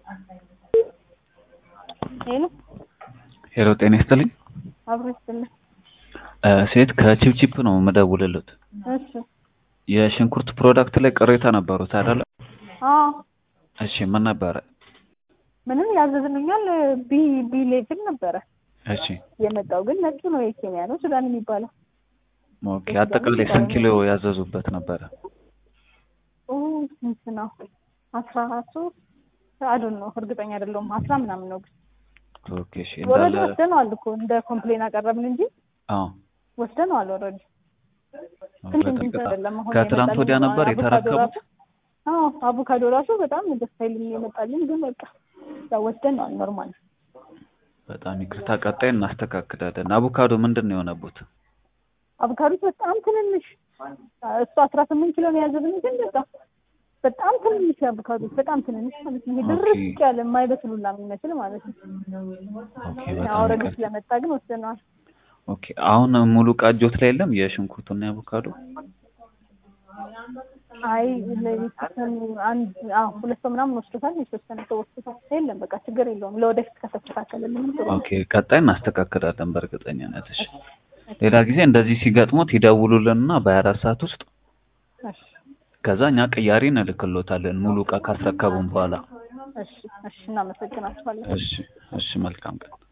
ሄሎ ሄሎ ጤና ይስጥልኝ። አብሮ ይስጥልኝ። እ ሴት ከቺፕቺፕ ነው የምደውልልዎት። እሺ የሽንኩርት ፕሮዳክት ላይ ቅሬታ ነበሩት አይደለ? አዎ እሺ ምን ነበረ? ምንም ያዘዝልኛል ቢ ቢ ሌቭል ነበረ እሺ የመጣው ግን ነጩ ነው የኬንያ ነው ሱዳን የሚባለው ኦኬ። አጠቃላይ ስንት ኪሎ ያዘዙበት ነበረ? ኦ ስንት ነው አስራ ሶስት አዱን ነው እርግጠኛ አይደለሁም አስራ ምናምን ነው ግን ኦኬ እሺ ወረድ እንዳለ ወስደነዋል እኮ እንደ ኮምፕሌን አቀረብን እንጂ አዎ ወስደነዋል ወረድ በጣም በጣም ከትላንት ወዲያ ነበር የተረከቡት። አዎ አቮካዶ ራሱ በጣም ደስ አይልም የመጣልን ግን በቃ ያው ወስደነዋል ኖርማል በጣም ይቅርታ፣ ቀጣይ እናስተካክላለን። አቮካዶ ምንድን ነው የሆነቡት? አቮካዶ በጣም ትንንሽ እሱ አስራ ስምንት ኪሎ ነው ያዘዝን ግን በቃ በጣም ትንንሽ አቮካዶ በጣም ትንንሽ ማለት ነው። ይሄ ድርቅ ያለ የማይበስሉላ የሚመስል ማለት ነው። ኦኬ ያው በጣም ኦልሬዲ ይቅርታ። ስለመጣ ግን ወስደነዋል። ኦኬ አሁን ሙሉ ዕቃ እጆት ላይ የለም የሽንኩርቱና የአቮካዶ? አይ ለቤተሰብ አንድ አዎ ሁለት ሰው ምናምን ወስዶታል። የተወሰነ ሰው ወስዶታል። የለም በቃ ችግር የለውም። ለወደፊት ከተስተካከለልን ጥሩ ነው። ኦኬ ቀጣይ እናስተካክላለን በእርግጠኝነት። እሺ ሌላ ጊዜ እንደዚህ ሲገጥሙት ይደውሉልንና በሀያ አራት ሰዓት ውስጥ እሺ ከዛ እኛ ቅያሪ እንልክሎታለን ሙሉ ዕቃ ካስረከቡን በኋላ። እሺ እሺ እናመሰግናችኋለን። እሺ እሺ መልካም ቀን።